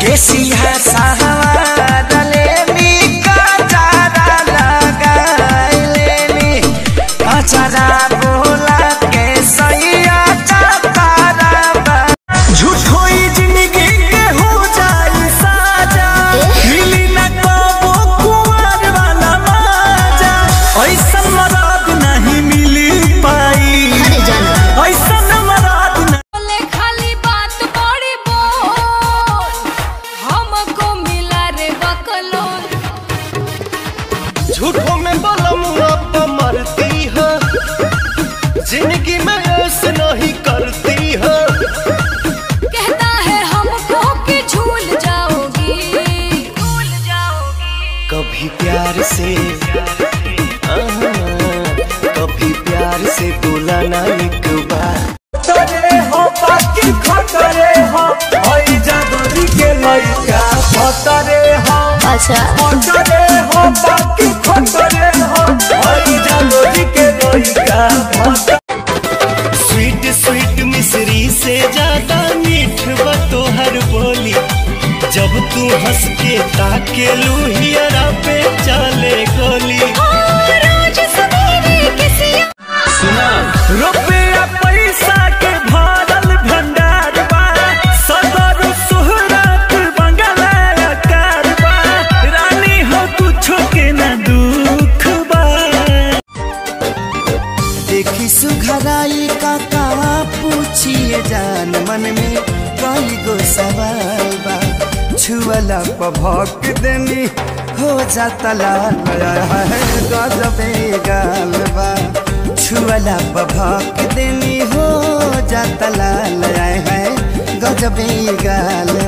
केसिया सहावारले नी काचारा लगाइले नी अचारा बोला के सैया चातारा बा झूठो ही जिंदगी के हो जाई साजा मिली न कबो कुंवर वाला माजा ऐसन मराद नहीं मिली पाई अरे जाना ऐसन मराद नहीं बोले खाली बात बड़ी बोल हमको मिला रे बकलोल झूठों में बलम अब मरती है जिंदगी में ऐसे नहीं करती है कहता है हमको कि झूल जाओगी झूल जाओगी कभी प्यार से आहा, कभी प्यार से बोला ना एक बार खतरे हो बाकी खतरे हो ओई जादोरी के लइका खतरे हो अच्छा खतरे हो बाकी खतरे हो ओई जादोरी के लइका खतरे स्वीट स्वीट मिश्री से ज्यादा मीठ बा तोहर बोली जब तू हंस के ताके लुहियरा पे चले गोली रोज सवेरे किसी सुना रुपया पैसा के भरल भंडार बा सदर सुहरत बंगला कारबा रानी हो कुछो के ना दुख बा देखी सुघराई का कावा पूछिए जान मन में कई गो सवाल बा छुअला पभक देनी हो जाता लाल है गजबे गाल बा छुअला पभक देनी हो जाता लाल है गजबे गाल